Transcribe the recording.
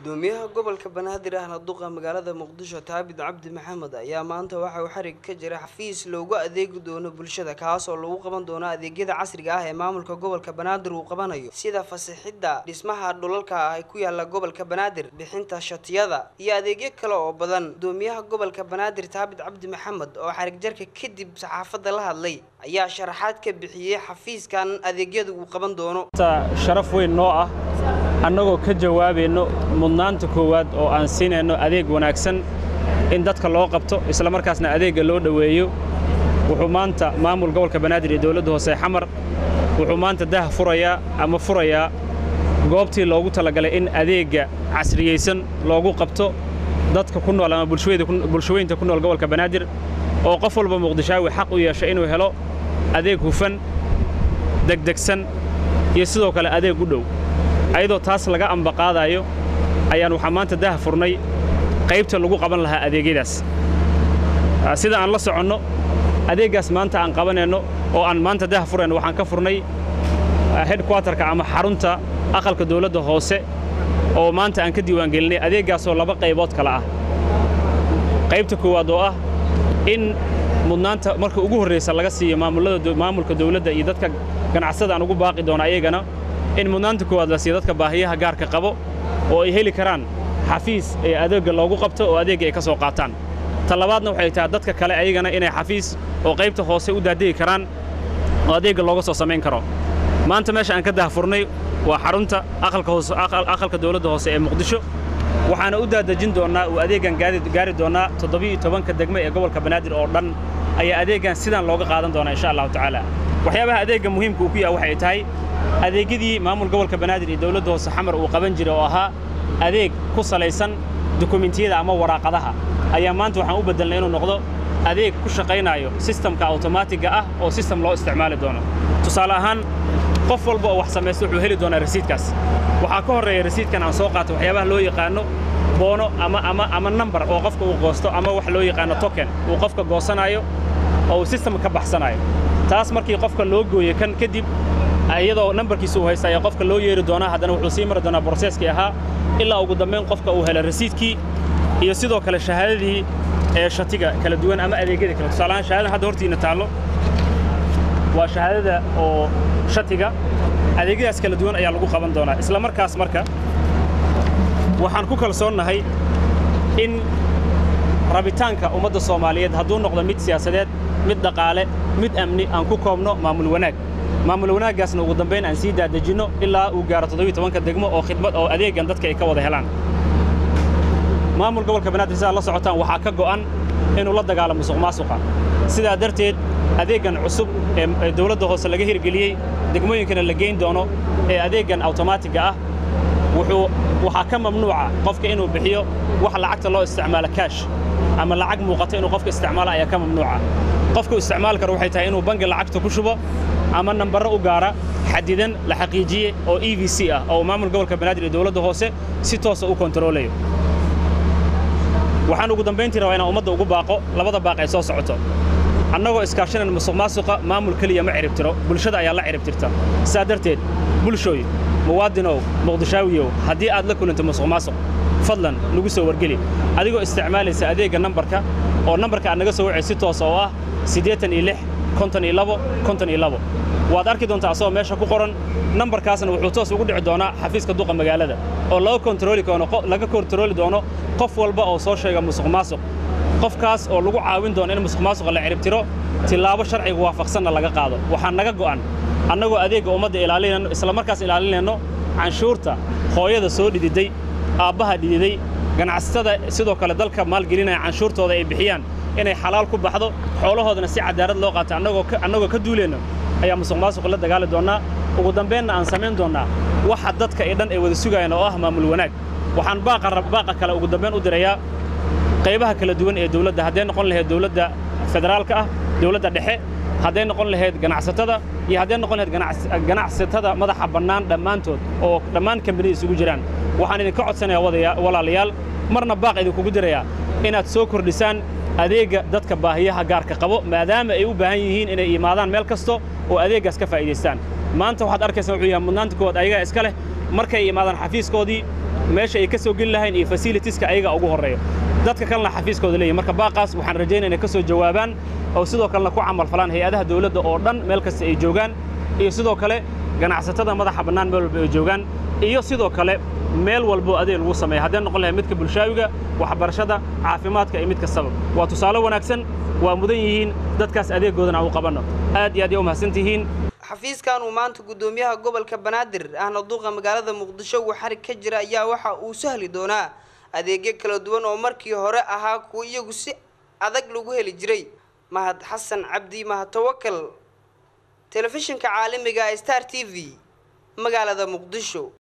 gudoomiyaha gobolka banaadir ahna duqa magaalada muqdisho taabid cabdi maxamed ayaa maanta waxa uu xarig ka jiray xafiis loogu adeegi doono bulshada kaas oo lagu qaban doono adeegyada casriga ah ee maamulka gobolka banaadir uu qabanayo sida fasixidda dhismaha dhulalka ah ee ku yaala gobolka banaadir bixinta shatiyada iyo adeegyo kale oo badan gudoomiyaha gobolka banaadir taabid cabdi maxamed oo xarig jarka kadib saxaafadda la hadlay ayaa sharaxaad ka bixiyey xafiiskan adeegyada uu qaban doono sharaf weyn noo ah annagoo ka jawaabayno mudnaanta koowaad oo aan siinayno adeeg wanaagsan in dadka loo qabto isla markaasna adeegga loo dhoweeyo wuxuu maanta maamul gobolka banaadir iyo dowladda hoose xamar wuxuu maanta daha furayaa ama furayaa goobtii loogu talagalay in adeegga casriyeysan loogu qabto dadka ku nool ama bulshooyinta ku nool gobolka banaadir oo qof walba muqdishaawi xaq u yeesha inuu helo adeeg hufan degdegsan iyo sidoo kale adeeg u dhow ayadoo taas laga ambaqaadaayo ayaan waxaa maanta daha furnay qaybta lagu qaban lahaa adeegyadaas sida aan la soconno adeeggaas maanta aan qabanayno oo aan maanta daha furayno waxaan ka furnay hedkwatarka ama xarunta aqalka dawladda hoose oo maanta aan ka diiwaangelinay adeeggaasoo laba qaybood kale ah qaybta koowaad oo ah in mudnaanta marka ugu horraysa laga siiyo maamulka dawladda iyo dadka ganacsada aan ugu baaqi doono ayagana in mudnaanta koowaad la siiyo dadka baahiyaha gaarka qabo oo ay heli karaan xafiis ee adeegga loogu qabto oo adeegga ay ka soo qaataan ta labaadna waxay tahay dadka kale ayagana inay xafiis oo qaybta hoose u daadegi karaan oo adeegga looga soo samayn karo maanta meesha aan ka dahfurnay waa xarunta aqalka dawladda hoose ee muqdisho waxaana u daadejin doonnaa uu adeeggan gaari doonnaa toddobiiyo tobanka degme ee gobolka banaadir oo dhan ayaa adeeggan sidaan looga qaadan doonaa insha allahu tacaala waxyaabaha adeegga muhiimka uu ku yaha waxay tahay adeegyadii maamul gobolka banaadir iyo dawladda hoose xamar uu qaban jiray oo ahaa adeeg ku salaysan dukumentiyada ama waraaqadaha ayaa maanta waxaan u beddelnay inuu noqdo adeeg ku shaqaynaayo sistamka awtomaatiga ah oo sistem loo isticmaali doono tusaale ahaan qof walba oo wax samaysta wuxuu heli doonaa rasiidkaas waxaa ka horreeya rasiidkan aan soo qaato waxyaabaha loo yaqaanno boono ama ama ama nambar oo qofka uu goosto ama wax loo yaqaanno token uu qofka goosanaayo oo uu sistamka ka baxsanaayo taas markii qofka loo gooyo kan kadib iyadoo nambarkiisa uu haysta ayaa qofka loo yeeri doonaa haddana wuxuu sii mari doonaa broseskii ahaa ilaa ugu dambayn qofka uu helo rasiidkii iyo sidoo kale shahaadadii ee shatiga kala duwan ama adeegyada kale tusaalahaan shahaadada hadda hortiina taallo waa shahaadada oo shatiga adeegyadaas kala duwan ayaa lagu qaban doonaa isla markaas marka waxaan ku kalsoonnahay in rabitaanka ummadda soomaaliyeed hadduu noqdo mid siyaasadeed mid dhaqaale mid amni aan ku koobno maamul wanaag maamul wanaaggaasna ugu dambayn aan sii daadejinno ilaa uu gaaro toddobiyo tobanka degmo oo khidmad oo adeeggan dadka ay ka wada helaan maamul gobolka banaadir sidaad la socotaan waxaa ka go'an inuu la dagaalamo musuq maasuqa sidaa darteed adeeggan cusub ee dawladda hoose laga hirgeliyey degmooyinkana la geyn doono ee adeeggan awtomaatiga ah wuxuu waxaa ka mamnuuca qofka inuu bixiyo wax lacagta loo isticmaalo kaash ama lacag muuqata inuu qofka isticmaalo ayaa ka mamnuuca qofka u isticmaali karo waxay tahay inuu bangi lacagta ku shubo ama nambarro u gaara xadidan la xaqiijiye oo e v c ah oo maamul gobolka banaadir iyo dawladda hoose si toosa u kontaroolayo waxaan ugu dambayntii rabaa inaan ummadda ugu baaqo labada baaq ay soo socoto annagoo iskaashanan musuq maasuqa maamul keliya ma ciribtiro bulshada ayaa la ciribtirta sidaa darteed bulshooy muwaadinow muqdishaawiyow haddii aad la kulanto musuq maasuq fadlan nagu soo wargeli adigoo isticmaalaysa adeegga nambarka oo nambarka aad naga soo wacay si toosa oo ah siddeetan iyo lix konton iyo labo konton iyo labo waad arki doontaa asagoo meesha ku qoran nambarkaasna wuxuu toos ugu dhici doonaa xafiiska duqa magaalada oo laga kontarooli doono laga kontarooli doono qof walba oo soo sheega musuq maasuq qofkaas oo lagu caawin doono in musuq maasuqa la ciribtiro tilaabo sharciga waafaqsanna laga qaado waxaa naga go'an annagoo adeegga ummadda ilaalinayno isla markaas ilaalinayno canshuurta hooyada soo dhididay aabbaha dhididay ganacsatada sidoo kale dalka maalgelinaya canshuurtooda ay bixiyaan inay xalaal ku baxdo xoolahoodana si cadaalad loo qaato annagoo ka duulayno ayaa musuq maasuqa la dagaali doonnaa ugu dambaynna aan samayn doonnaa waxa dadka ee dhan ay wada sugayaan oo ah maamul wanaag waxaan baaqa kale ugu dambayn u dirayaa qaybaha kala duwan ee dawladda hadday noqon lahayd dawladda federaalka ah dawladda dhexe hadday noqon lahayd ganacsatada iyo hadday noqon lahayd ganacsatada madaxa bannaan dhammaantood oo dhammaan kambaniya isugu jiraan waxaan idinka codsanayaa walaalayaal marna baaq idinkugu dirayaa inaad soo kordhisaan adeegga dadka baahiyaha gaarka qabo maadaama ay u baahan yihiin inay imaadaan meel kasto oo adeeggaas ka faa'iidaystaan maanta waxaad arkaysaa wuxuu yahay mudnaanta koowaad ayagaa iska leh markay imaadaan xafiiskoodii meesha ay ka soo geli lahayn iyo fasilitiska ayaga ugu horreeyo dadka kalena xafiiskooda leeyihin marka baaqaas waxaan rajaynaya inay ka soo jawaabaan oo sidoo kalena ku camal falaan hay-adaha dawladda oo dhan meel kasta ay joogaan iyo sidoo kale ganacsatada madaxa bannaan meel walba ay joogaan iyo sidoo kale meel walboo adeeg lagu sameeya haddee noqon lahay midka bulshaawiga waxbarashada caafimaadka iyo mid kastaba waa tusaale wanaagsan waa mudan yihiin dadkaas adeegoodana aan u qabanno aad iyo aad ay u mahadsantihiin xafiiskan uu maanta guddoomiyaha gobolka banaadir ahna duuqa magaalada muqdisho uu xarig ka jira ayaa waxa uu sahli doonaa adeegyo kala duwan oo markii hore ahaa kuwa iyagu si adag lagu heli jiray mahad xasan cabdi mahad tawakal telefishinka caalamiga star t v magaalada muqdisho